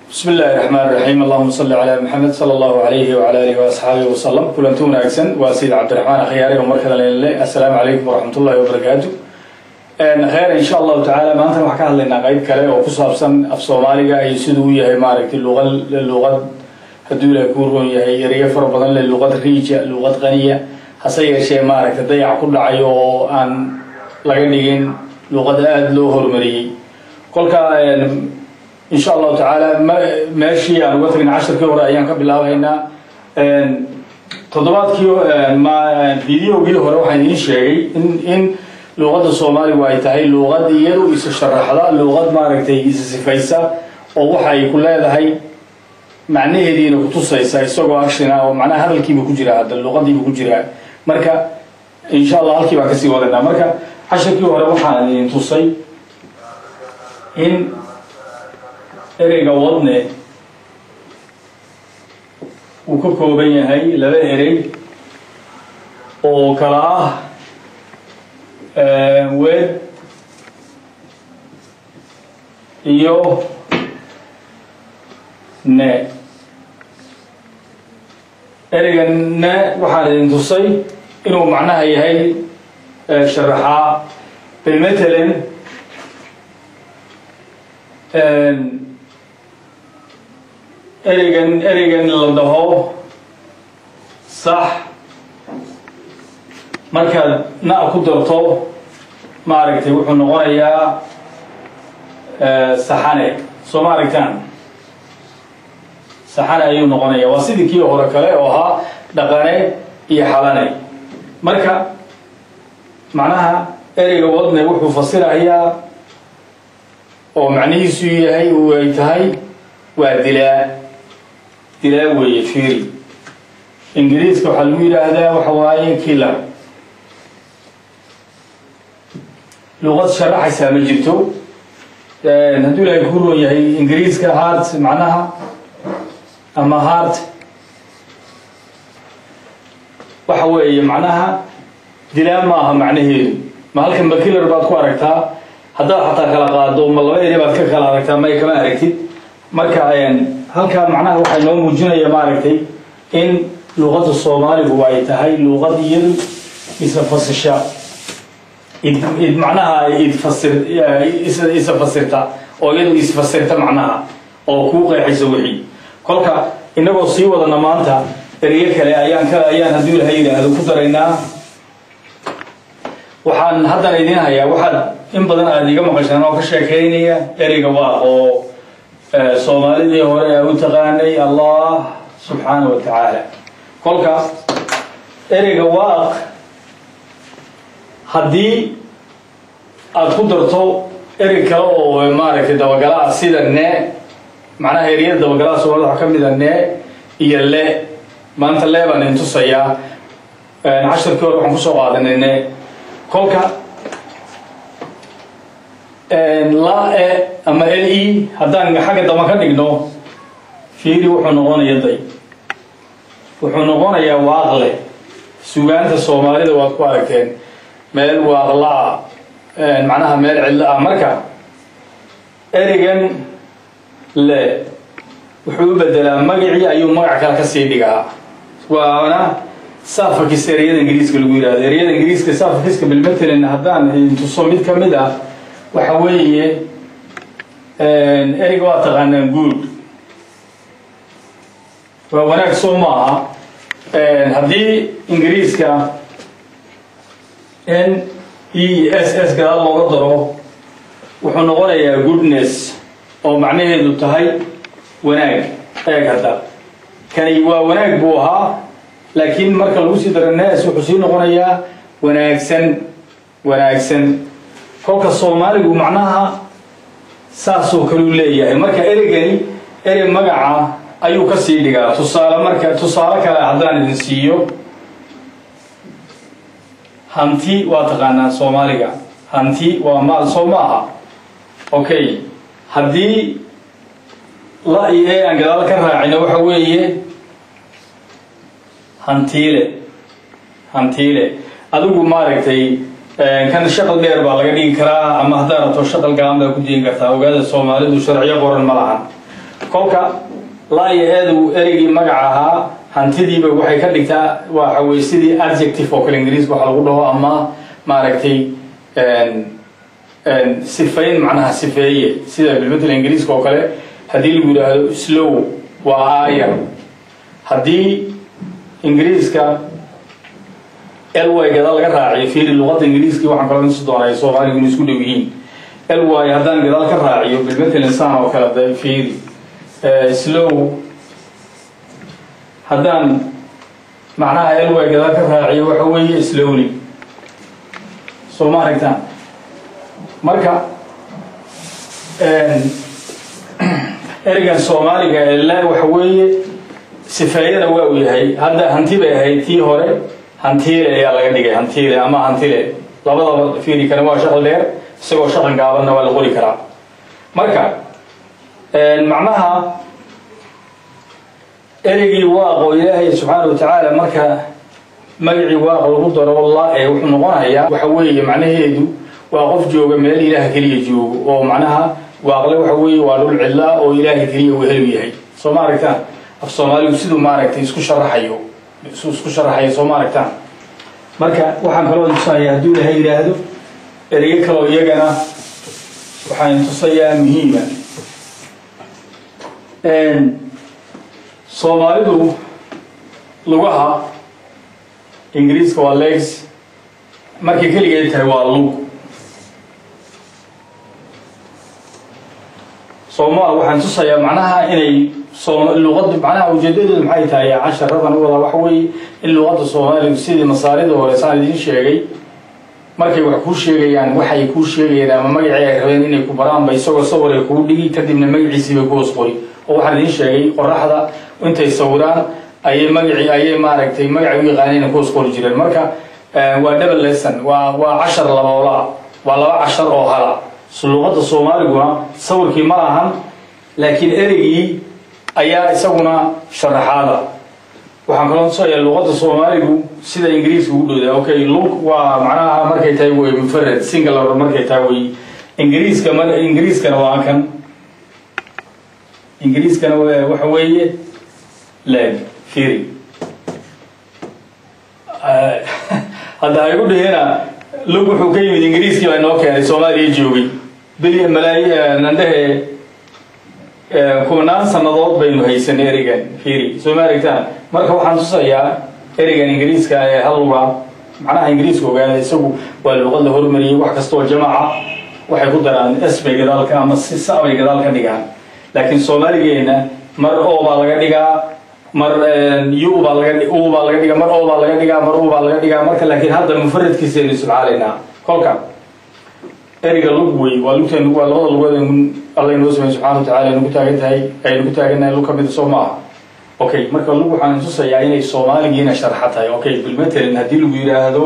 bismi illaahi raxmaan raxiim allahuma salli calaa maxamed sala allahu alayhi wala alihi waasxaabihi wasalam kulanti wanaagsan waa sayid cabdiraxmaan akhyaari oo markale lele assalaamu calaykum waraxmat ullahi wabarakaatu kheyr insha allahu tacaala maantana waxaan ka hadlaynaa qeyb kale oo ku saabsan af soomaaliga iyo siduu u yahay maaragtay luqad luqad hadduu ilahay kuu roon yahay ereyo fara badan le luqad riija luqad qaniya hase yeeshee maaragtay dayac ku dhacay oo aan laga dhigin luqad aada loo horumariyey kolka insha allahu tacaala meeshii aan uga tagna casharkii hore ayaan ka bilaabaynaa toddobaadkii videogii hore waxaan idiin sheegay in in luuqadda soomaaligu ay tahay luuqad iyadu isa sharaxda luuqad maaragtay isa sifaysa oo waxa ay ku leedahay macnaheediina kutusaysa isagoo actiona oo macnaha hadalkiiba ku jiraa hadda luuqadiiba ku jiraa marka insha allah halkii baan kasii wadanaa marka casharkii hore waxaan idin tusay in ereyga wadne uu ka kooban yahay laba erey oo kala ah wed iyo ne ereyga ne waxaan idin tusay inuu macnaha yahay sharaxaa bilmatalan ereygan ereygan la dhaho sax markaad na ku darto maaragtay wuxuu noqonayaa saxane soo ma aragtaan saxane ayuu noqonaya waa sidii kii hore kale oo ahaa dhaqane iyo xalane marka macnaha ereyga wadne wuxuu fasirayaa oo macnihiisu yahay u ay tahay waa dilaa dilaa weeye fiiri ingiriiska waxaa lagu yidhaahdaa waxa waaye killer luqad sharaxaysaa ma jirto hadduu ilaahay ku roon yahay ingiriiska hart macnaha ama hart waxa weeye macnaha dilaa ma aha macnaheedu ma halkan ba killer baad ku aragtaa haddaad xataa kala qaado ma laba eri baad ka kala aragtaa may kama aragtid marka halkaa macnaha waxay noo muujinaya maaragtay in luuqadda soomaaligu ay tahay luuqad iyadu isa fasisha id id macnaha idfasir isa fasirta oo iyadu isfasirta macnaha oo kuu qeexaysa wixii kolka inagoo sii wadana maanta ereyo kale ayaan ka ayaan hadduu ilaha yidhaahdo ku daraynaa waxaan haddana idiin hayaa waxaad in badan aada iga maqashaan oo ka sheekeynaya ereyga waa oo soomaalidii hore a u taqaanay allah subxaana wa tacaala kolka ereyga waaq haddii aada ku darto erey kale oo maaragtay dabagala ah sida ne macnaha ereyada dabagalaha soomaalida waxaa ka mid a ne iyo le maanta le baan idin tusayaa casharkii hore waxaan kusoo qaadanay ne kolka la e ama l e haddaan xagga dama ka dhigno fiiri wuxuu noqonaya day wuxuu noqonayaa waaqle sugaanta soomaalida waad ku aragteen meel waaqla-a macnaha meel cidlo ah marka ereygan le wuxuu u bedelaa magacii ayuu magac kale kasii dhigaa waana saafakis ereyada ingiriiska lagu yihahdo ereyada ingiriiska saafakiska bilmatelin haddaan tuso mid ka mid ah waxa weeye ereyga waa taqaanaan good waa wanaag soo ma aha haddii ingiriiska n e s s gadaal looga daro wuxuu noqonayaa goodness oo macnaheedu tahay wanaag eeg hadda kani waa wanaag buu ahaa laakiin marka lagu sii daro nes wuxuu sii noqonayaa wanaagsan wanaagsan kolka soomaaligu macnaha saasoo kale u leeyahay marka ereygani erey magaca ayuu ka sii dhigaa tusaale marka tusaale kale haddaan idin siiyo hanti waa taqaanaa soomaaliga hanti waa maal soo ma aha okay haddii la iyo e aan gadaal ka raacino waxa weeye hantiile hantiile adigu maaragtay kan shaqal dheer baa laga dhigi karaa ama haddaa rabto shaqal gacan baa ku digi kartaa ogaada soomaalidu sharciyo qoran ma lahan kolka laa iyo eedu ereygii magac ahaa hantidiiba waxay ka dhigtaa waxa weye sidii adjective oo kale ingiriiska waxa lagu dhaho ama maaragtay sifayn macnaha sifeeye sida bilmatel ingiriiska oo kale haddii lagu yidhaahdo slow waa aayar haddii ingiriiska ly gadaal laga raaciyo fiiri luqadda ingiriiskii waxaan kaloo insi doonaa ay soomaaligu inu isku dhow yihiin ly haddaan gadaal ka raaciyo bilmatel insaan oo kale da fiiri slow haddaan macnaha ly gadaal ka raaciyo waxa weeye slowly soo ma aragtaan marka ereygan soomaaliga la waxa weeye sifeeyana waa uu yahay hadda hanti bay ahayd tii hore hantiile ayaa laga dhigay hantiile ama hantile labadaba fiiri kane waa shaqal dheer isagoo shaqan gaabanna waa la qori karaa marka macnaha ereygii waaqo ilaahay subxaana wa tacaala marka magacii waaqa lagu daro la ee wuxuu noqonayaa waxa weeye macnaheedu waa qof jooga meel ilaaha keliya joogo oo macnaha waaqle waxa weeye waa dhul cidlaa oo ilaaha keliya uu helu yahay soo ma aragtaan af soomaaligu siduu maaragtay isku sharaxayo isku sharaxayo soo ma aragtaan marka waxaan kaloo tusaya hadduu ilaahay yidhaahdo ereye kaloo iyagana waxaan tusayaa muhiima soomaalidu lugaha ingiriiska waa legs markay keligeed tahay waa lug sooma waxaan tusayaa macnaha inay luqada macnaha ujeedadeedu maxay tahay casharadan wada waxa weeye in luqadda soomaaligu sidii masaarida hore saan idiin sheegay markay wax kuu sheegayaan waxay kuu sheegayaan ama magacii ay rabeen inay ku baraanba isagoo sawir ay kuu dhigi kadibna magaciisii bay ku hoos qori oo waxaan idiin sheegay qoraxda intay sawiraan ayay magacii ayay maaragtay magacay u yaqaaneen ku hoos qori jireen marka waa double lesson waa waa cashar laboola waa laba cashar oo hala luqadda soomaaliguna sawirkii ma lahan laakiin ereygii ayaa isaguna sharaxaada waxaan kaloo tusayaa luqadda soomaaligu sida ingiriiska ugu dhowda okay lug waa macnaha markay tahay wey mufarad singular markay tahay wey ingiriiska mar ingiriiskana waa kan ingiriiskana waxa weeye leg firi hadda ha igu dhihina lug wuxuu ka yimid ingiriiskii baa inoo keenay soomaaliya joogay beli malaayi nandhehe kumanaan sannadood baynu haysanay ereygan firi soo ma aragtaan marka waxaan tusayaa ereygan ingiriiska ee halluga macnaha ingiriiska ogaada isagu waa luqad la hormariyey wax kastoo jamaca waxay ku daraan s bay gadaalka ama si sa bay gadaal ka dhigaan laakiin soomaaligeena mar o baa laga dhigaa mar u baa laga u baa laga dhigaa mar o baa laga dhigaa mar u baa laga dhigaa marka laakiin hadda mufaradkiisa aynu isticmaalaynaa kolka ereyga lug wey waa lugteen waa labada lugood alla inoo samey subxana wa tacala aynu ku taagan tahay aynu ku taagannahay lug ka mida soo maaha okay marka lug waxaan tusayaa inay soomaaligiina sharxa tahay okay bilmatalan haddii lagu yidhaahdo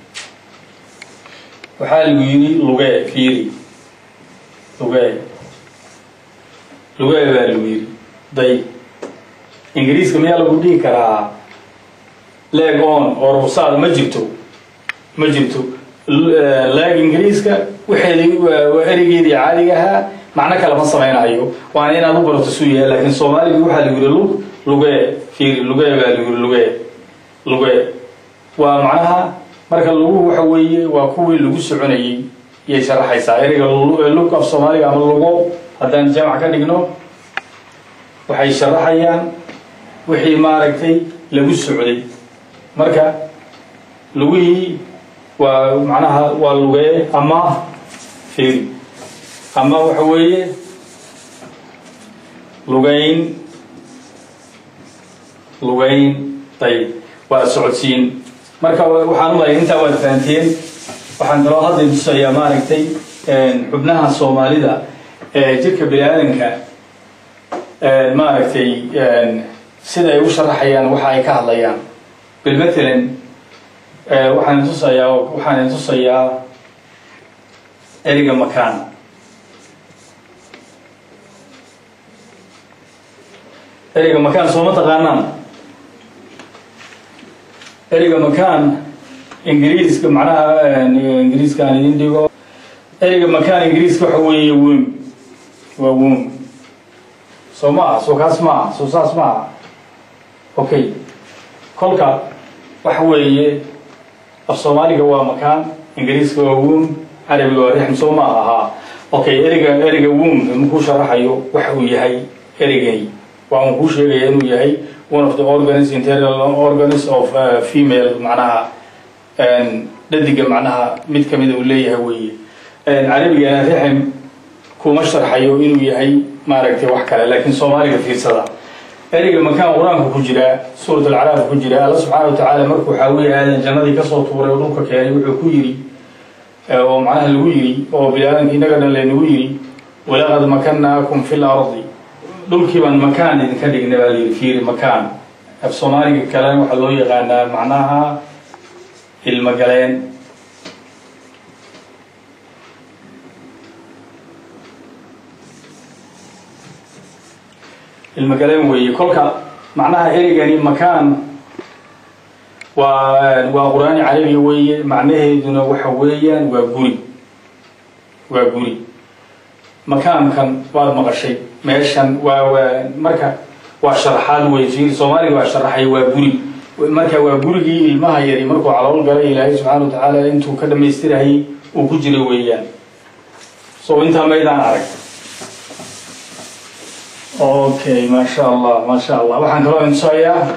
waxaa lagu yidhi lugee fiiri lugee lugee baa lagu yidhi day ingiriiska miyaa lagu dhihi karaa leg on oo ruusaada ma jirto ma jirto leg ingiriiska waxeedi waa ereygeedii caadiga ahaa macno kale ma samaynayo waana inaad u barato suu yahay laakiin soomaaligi waxaa lagu yihi lug lugee fiiri lugee baa lagu yihi lugee lugee waa macnaha marka lugu waxa weeye waa kuwii lagu soconayey iyay sharaxaysaa ereyga lug af soomaaliga ama lugo haddaan jamac ka dhigno waxay sharaxayaan wixii maaragtay lagu socday marka lugihii waa macnaha waa lugee ama fiiri ama waxa weeye lugayn lugayn dayb waa socodsiin marka waxaan ulaya intaa waad fahanteen waxaan kaloo hadda tusayaa maaragtay xubnaha soomaalida ee jirka bini aadanka maaragtay sida ay u sharaxayaan waxa ay ka hadlayaan bilmatalan waxaan tusayaa waxaan tusayaa ereyga makaan ereyga makaan sooma taqaanaan ereyga makaan ingiriiska macnaha ingiriiska aan idin dhigo ereyga makaan ingiriiska waxa weeye wom waa wom soo maaha soo kaas maaha soo saas maaha okay kolka waxa weeye af soomaaliga waa makaan ingiriiska waa wom carabiga waa rixm soo maaha haa okay ereyga ereyga wom makuu sharaxayo waxa uu yahay ereygani waa un kuu sheegaya inuu yahay one of the organs internal organs of uh, female macnaha dhadiga macnaha mid kamida uu leeyahay weeye carabigana rixm kuma sharxayo inuu yahay maaragtay wax kale laakiin soomaaliga fiirsada ereyga makaan qur-aanka ku jira suurat alcaraaf ku jira alla subxaana wa tacaala markuu xaawiye aadan jannadii kasoo tuuray oo dhulka keenay wuxuu ku yidhi oo macnaha lagu yidhi oo bini-aadamka innaga dhan laynagu yidhi walaqad makannaakum fi lardi dhulkii baan makaan idinka dhigna baa layidhi fiiri makaan af soomaaliga kalena waxaa loo yaqaanaa macnaha ilmogaleen ilmogaleen weeye kolka macnaha ereygani makaan waa waa qur-aani carabiga weeye macnaheeduna waxa weeyaan waa guri waa guri makaankan waad maqashay meeshan waa waa marka waa sharaxaad wey fiir soomaaliga waa sharaxay waa guri marka waa gurigii ilmaha yari markuu calool galay ilaahay subxaana wa tacaala intuu ka dhamaystirayay uu ku jira weeyaan so intaa maydaan arag okay maasha allah maasha allah waxaan kaloo intusayaa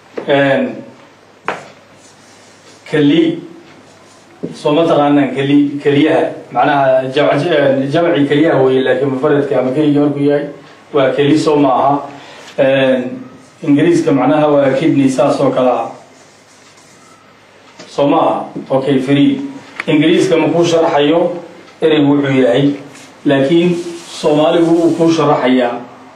keli soo ma taqaanaan keli keliyaha macnaha jamci keliyaha weye laakiin mufaradka ama keliga markuu yahay waa keli soo ma aha ingiriiska macnaha waa kidney saas oo kale ah soo ma aha okay free ingiriiska ma kuu sharaxayo ereygu wuxuu yahay laakiin soomaaligu uu kuu sharaxayaa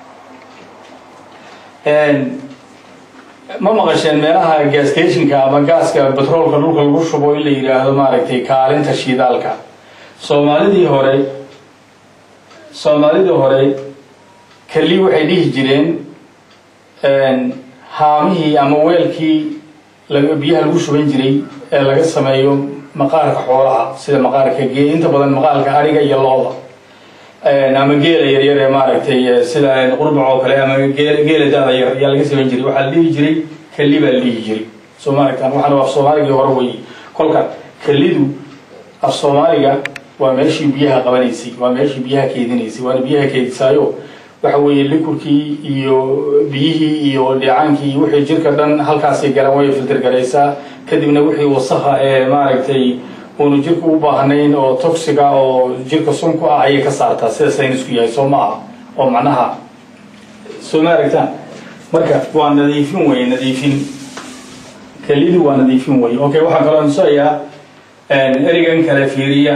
ma maqasheen meelaha gastationka ama gaaska batroolka dhulka lagu shubo in la yidhaahdo maaragtay kaalinta shidaalka soomaalidii hore soomaalidii hore keli waxay dhihi jireen haamihii ama weelkii biyaha lagu shuban jiray ee laga sameeyo maqaarka xoolaha sida maqaarka gee inta badan maqaarka ariga iyo looda ama geela yaryar ee maaragtay sida qurbac oo kale ama geela daada yar ayaa laga samayn jiray waxaa la dhihi jiray keli baa la dhihi jiray soo maaragtaan waxaana af soomaaligii hore weeye kolka kelidu af soomaaliga waa meeshii biyaha qabanaysay waa meeshii biyaha keedinaysay waana biyaha keedisaayo waxa weeye likurkii iyo biyihii iyo dheecaankii iyo wixii jirka dhan halkaasay garan way filter garaysaa kadibna wixii wasakha ee maaragtay uunu jirka u baahnayn oo toxiga oo jirka sun ku ah ayay ka saartaa sida saynisku yahay soo ma aha oo macnaha soo ma aragtaan marka waa nadiifin weye nadiifin kelidu waa nadiifin weye okay waxaan kaloo nusayaa ereygan kale fiiriya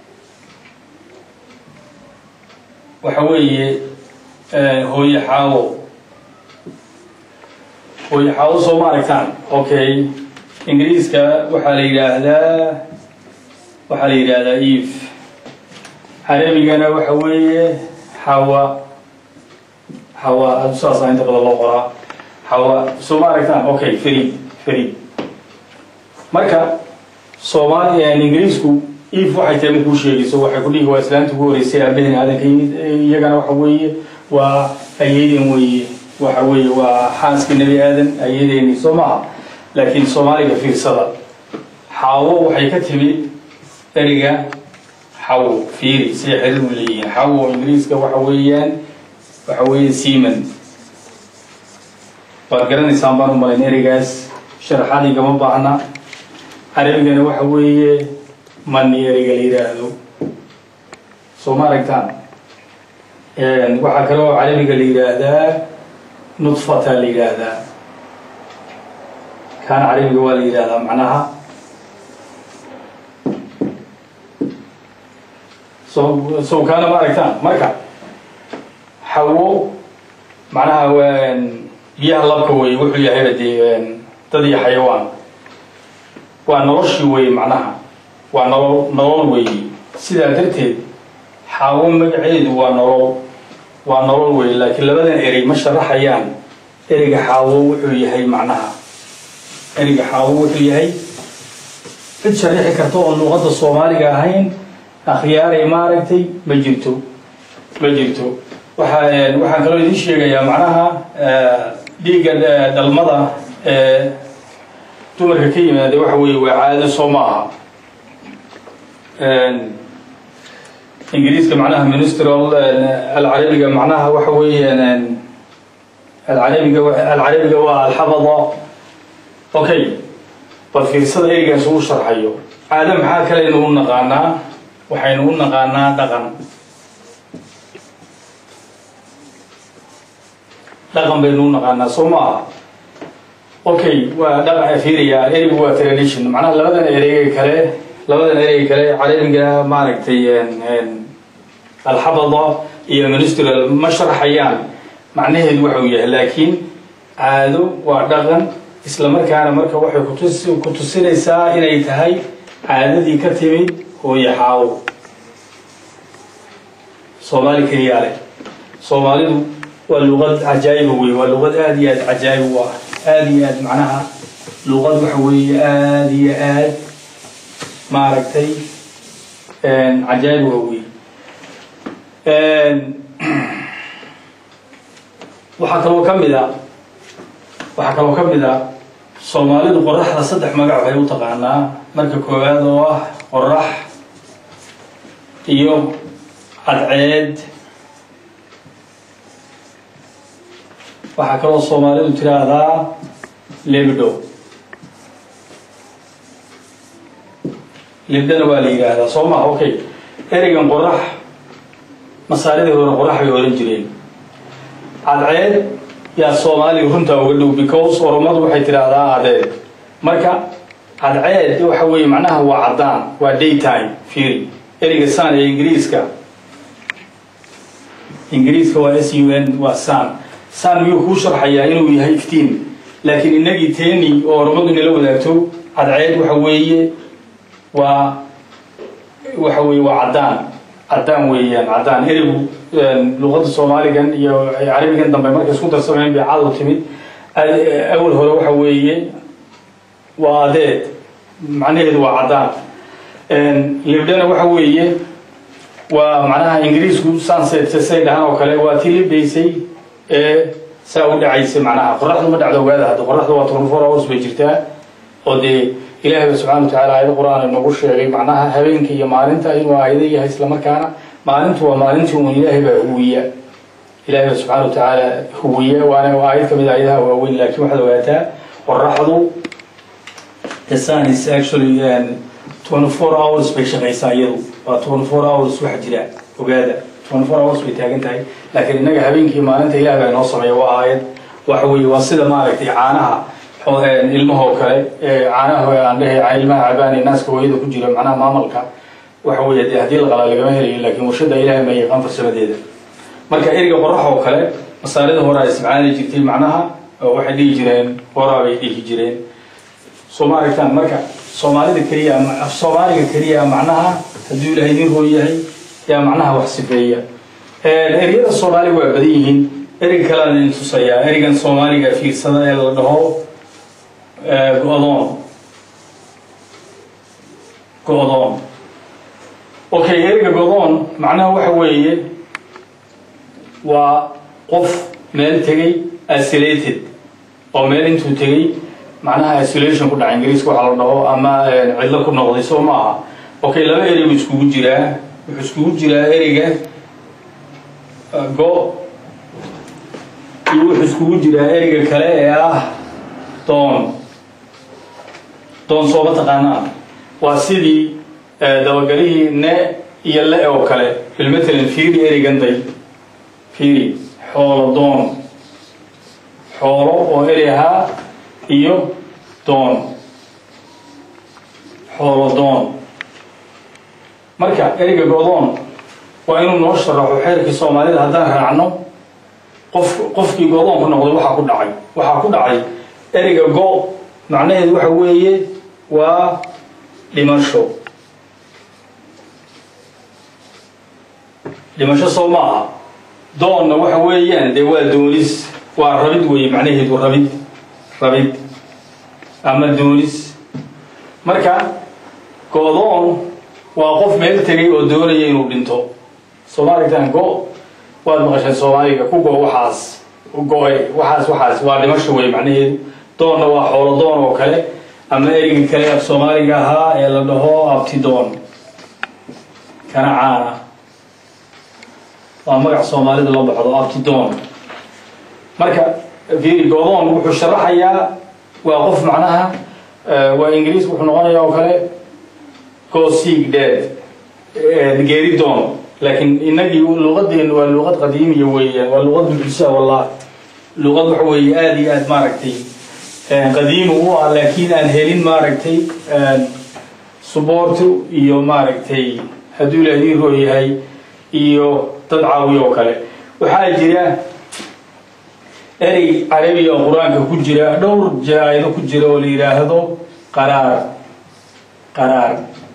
waxa weeye hooye xaawo hooye xaawo soo ma aragtaan okay ingiriiska waxaa la yidhaahdaa waxaa la yidhaahdaa eve carabigana waxa weeye xawa xawa ad saasa inta badan loo qoraa xawa soo ma aragtaan okay free free marka soomaali ingiriisku eve waxay tahay makuu sheegayso waxay ku dhihi waa islaamta ugu horeysay aabaheen aadanka yimid iyagana waxa weeye waa ayadeen weeye waxa weeye waa xaaskii nebi aadan ayadeeni soo maaha laakiin soomaaliga fiirsada xaawo waxay ka timid eriga xawo fiiri siday xiriir u leeyihiin xawo ingiriiska waxa weeyaan waxa weeye seaman waad garanaysaan baan u malayn erigaas sharaxaad igama baahna carabigana waxa weeye mani eriga la yidhaahdo soo ma aragtaan waxaa kale oo carabiga la yidhaahdaa nudfata la yidhaahdaa kaana carabiga waa la yidhaahdaa macnaha so so kaana ma aragtaan marka xawo macnaha biyaha labka wey wuxuu yahayba dee dad iyo xayawaan waa noloshii wey macnaha waa nolol nolol weeye sidaa darteed xaawo magaceedu waa nolol waa nolol wey laakiin labadan erey ma sharaxayaan ereyga xaawo wuxuu yahay macnaha ereyga xaawo wuxuu yahay cid sharixi karta oo luuqadda soomaaliga ahayn akhyaaray maaragtay ma jirto ma jirto waxa waxaan kaloo idiin sheegayaa macnaha dhiigga dhalmada ee dumarka ka yimaada waxa weeye waa caado soo ma aha ingiriiska macnaha ministral alcarabiga macnaha waxa weeyaan alcarabiga alcarabiga waa alxabada okay bal fiirsada ereygaas uu sharxayo caado maxaa kaleynu u naqaanaa waxaynu u naqaanaa dhaqan dhaqan baynu u naqaanaa soo ma aha okay waa dhaqan fiiriyaa ereygu waa tradition macnaha labadan ereyga kale labadan ereyga kale carabiga maaragtay alxabada iyo ministral ma sharxayaan macnaheedu waxa uu yahay laakiin caado waa dhaqan isla markaana marka waxay kutus ku tusinaysaa inay tahay caadadii ka timid hooyo xaawo soomaali keliyaa leh soomaalidu waa luqad cajaa'iba wey waa luqad aada iyo aad cajaa'ib u ah aada iyo aad macnaha luqad waxa weeye aada iyo aad maaragtay cajaa'ib waa wey waxaa kaloo ka mid a waxaa kaloo ka mid a soomaalidu qoraxda saddex magac waxay u taqaanaa marka koowaad oo ah qorax iyo cadceed waxaa kaloo soomaalidu tiraahdaa lebdo lebdana waa la yidhaahdaa soo maha okay ereygan qorax masaaridii hore qorax bay oran jireen cadceed yaa soomaaliga runtaa uga dhow because oromadu waxay tidhaahdaa adeed marka cadceed waxa weeye macnaha waa caddaan waa daytime fiiri ereyga san ee ingiriiska ingiriiska waa s u n waa san san miyuu kuu sharxayaa inuu yahay iftiin laakiin inagii teni oo oromadu inala wadaagto cadceed waxa weeye waa waxa weeye waa caddaan caddaan weeyaan caddaan ereygu luqadda soomaaligan iyo carabigan dambe markay isku darsameen bay cadow timid awal hore waxa weeye waa adeed macnaheedu waa caddaan libdhana waxa weeye waa macnaha ingiriisku sunset say dhahaan oo kale waa tii libdaysay ee saa u dhacaysay macnaha qoraxdu ma dhacdo ogaada hadda qoraxdu waa twenty four hours bay jirtaa oo dee ilaahay ba subxana wa tacala aayado qur-aan inagu sheegay macnaha habeenka iyo maalinta inuu aayado yahay islamarkaana maalintu waa maalintii un ilaahay baa huwiya ilaahay ba subxana wa tacaala huwiya waana aayad kamid aayadaha waaweyn laakiin waxaad ogaataa qoraxdu the sun is actually twenty four hours bay shaqaysaa iyadu waa twenty four hours wax jira ogaada twenty four hours bay taagan tahay laakiin innaga habeenkii maalinta ilaah baa inoo sameeya waa aayad waxa weeye waa sida maaragtay caanaha ilmahoo kale caanaha aan dhahay ilmaha cabaan naaska hooyada ku jira macnaha maamalka waxa weeye dee haddii la qalaa lagama helayo laakiin warshada ilaahay ma yaqaan farsamadeeda marka eriga qorax oo kale masaarida hore ay isticmaali jirtay macnaha waxay dhihi jireen horaa bay dhihi jireen soo ma aragtaan marka soomaalida keliya af soomaaliga keliya macnaha hadduu ilaahay idin hooy yahay yaa macnaha wax sifeeya ereyada soomaaliga waa badan yihiin ereyga kalean idin tusayaa ereygan soomaaliga fiirsada ee la dhaho go-doon go-doon okay ereyga go-doon macnaha waxa weeye waa qof meel tegay isolated oo meel intuu tegay macnaha isolation ku dhaca ingiriiska waxa la dhaho ama cidlo ku noqday soo ma aha okay laba erey buu iskugu jiraa wuxuu iskugu jiraa ereyga go iyo wuxuu iskugu jiraa ereyga kale ee ah doon doon sooma taqaanaa waa sidii dabagalihii ne iyo le oo kale bilmatalan fiiri ereyganday fiiri xoolo doon xoolo oo erey ahaa iyo doon xoolo doon marka ereyga go-doon waa inuu noo sharaxo xeerkii soomaalida haddaan raacno qof qofkii go-doon ku noqday waxaa ku dhacay waxaa ku dhacay ereyga go macnaheedu waxa weeye waa dhimasho dhimasho soo ma aha doonna waxa weeyaan dee waa doonis waa rabid weeye macnaheedu rabid rabid ama doonis marka go-doon waa qof meel tegay oo doonaya inuu dhinto soo ma aragtaan go waad maqasheen soomaaliga ku go waxaas go-ay waxaas waxaas waa dhimasho wey macnaheedu doonna waa xoolo doon oo kale ama ereyga kale af soomaaliga ahaa ee la dhaho abtidoon kana caana waa magac soomaalida loo baxdo abtidoon marka fiiri godoon wuxuu sharaxayaa waa qof macnaha waa ingiriis wuxuu noqonaya oo kale gosig dead geeri doon laakiin inagii luqadeenu waa luqad qadiimiya weeyaan waa luqad mucjisa wallah luqad waxa weeye aada iyo aada maaragtay qadiimi u ah laakiin aan helin maaragtay suboortu iyo maaragtay hadduu ilaah ii roo yahay iyo dad caawiya oo kale waxaa jira erey carabiga oo qur-aanka ku jira dhowr jaa-ido ku jira oo la yidhaahdo qaraar qaraar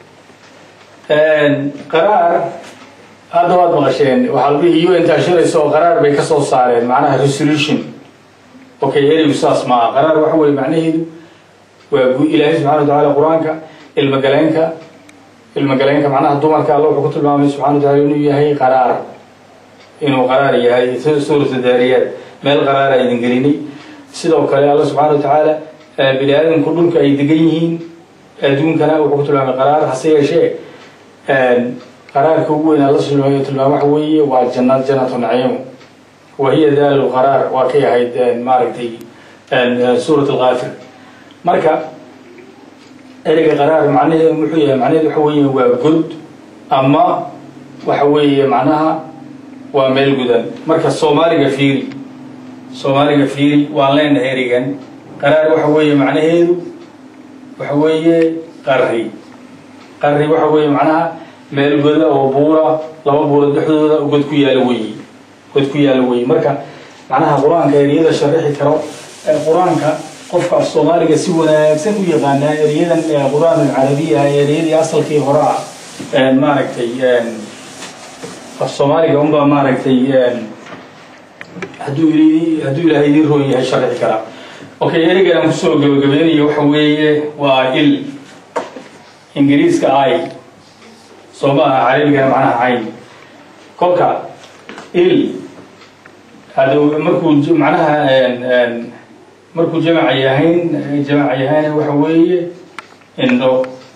qaraar hadda waad maqasheen waxaa lagu u n taashiraysa oo qaraar bay ka soo saareen macnaha resolution okay ereygu saas maaha qaraar waxa weye macnaheedu waa ilaahay subxana wa tacaala qur-aanka ilmagaleenka ilmagaleenka macnaha dumarka alla wuxuu ku tilmaamay subxana wa tacala inuu yahay qaraar inuu qaraar yahay suurata daariyaad meel qaraara idin gelinay sidoo kale alla subxaana wa tacaala bini aadamku dhulka ay degan yihiin adduunkana wuxuu ku tilmaamay qaraar hase yeeshee qaraarka ugu weyn alla tilmaamay tilmaam waxa weeye waa jannad jannatu naciim wahiya daalu qaraar waa kay ahayd maaragtay suurat alkaafir marka ereyga qaraar macnaheedu muxuu yahay macnaheedu waxa weeye waa god ama waxa weeye macnaha waa meel gudan marka soomaaliga fiiri soomaaliga fiiri waan leenahay ereygan qaraar waxa weeye macnaheedu waxa weeye qarri qarri waxa weeye macnaha meel goda oo buura laba buura dhexdooda god ku yaalo weyi god ku yaalo weyi marka macnaha qur-aanka ereyada sharaxi karo qur-aanka qofka af soomaaliga si wanaagsan u yaqaanaa ereyadan qur-aan alcarabiya ereyadii asalkii hore ah maaragtay af soomaaliga unbaa maaragtay hadduu hadduu ilaahay idin rooy yahay sharxi karaa okay ereygan aan kusoo gabagabeynayo waxa weeye waa il ingiriiska i soo maaha carabigana macnaha cayn kolka il hada markuu macnaha markuu jamaca yahayn jamaca yahayna waxa weeye indho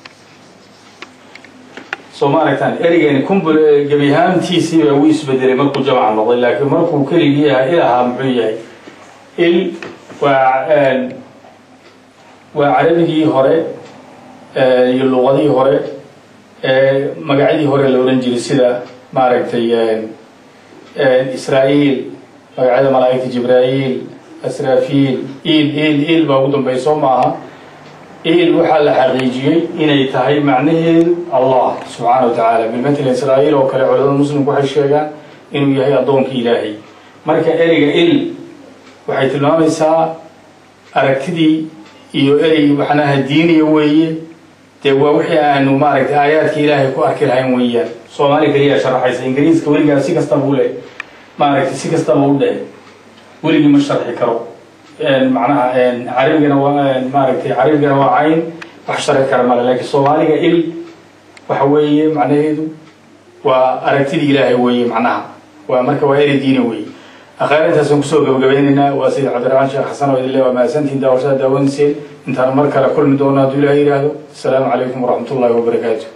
soo ma aragtaan ereygan kumbul gebi ahaantiisii baa u isbedelay markuu jamaca noqday laakiin markuu keligii yahay il ahaa muxuu yahay il waa waa carabigii hore iyo luqadii hore magacyadii hore la odhan jiray sida maaragtay israa'iil magacyada malaa'igta jibraa'iil asraafiil il il il baa ugu dambey soo maaha il waxaa la xaqiijiyey inay tahay macnaheedu allah subxaana wa tacaala bilmatala israa'iil oo kale culamada muslimku waxay sheegaan inuu yahay addoonkii ilaahay marka ereyga il waxay tilmaamaysaa aragtidii iyo erey waxnaha diiniya weeye dee waa wixii aanu maaragtay aayaadka ilaahay ku arki lahayn weeyaan soomaali keliyaa sharaxaysa ingiriiska weligaa si kastaba u leh maaragtay si kastaba u dheh weligii ma sharxi karo macnaha carabigana waa maaragtay carabigana waa cayn wax sharxi kara male laakiin soomaaliga il waxa weeye macnaheedu waa aragtidii ilaahay weeye macnaha waa marka waa erey diina weeye akhaar intaasaan kusoo gabagabeynaynaa waa sayid cabdiraxmaan sheekh xasan oo idinle waa mahadsantihin daawashada daawanayseen intaan mar kale kulmi doono hadduu ilaah yidhaahdo asalaamu calaykum waraxmat ullahi wabarakaatu